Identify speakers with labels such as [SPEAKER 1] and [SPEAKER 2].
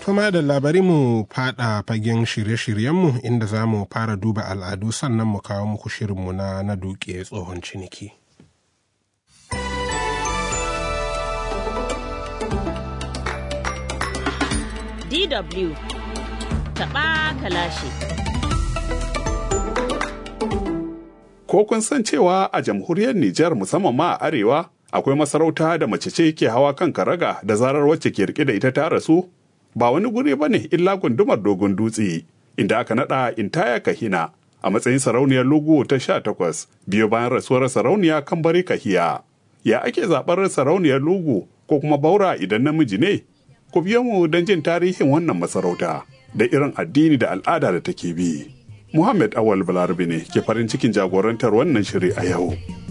[SPEAKER 1] Kuma da labari mu fada fagen shirye-shiryenmu inda za mu fara duba al'adu sannan mu kawo muku shirinmu na na duke tsohon ciniki.
[SPEAKER 2] DW taɓa kalashi.
[SPEAKER 3] Ko kun san cewa a jamhuriyar Nijar musamman ma a arewa akwai masarauta da mace ce ke hawa kan karaga da zarar wacce ke rike da ita ta rasu ba wani guri ba ne illa gundumar dogon dutse inda aka naɗa intaya kahina a matsayin sarauniyar lugu ta sha takwas biyo bayan rasuwar sarauniya kan bari kahiya ya ake zaɓar sarauniyar lugu ko kuma baura idan namiji ne ku biyo mu don jin tarihin wannan masarauta da irin addini da al'ada da take bi Muhammad Awal Balarabe ne ke farin cikin jagorantar wannan shiri a yau.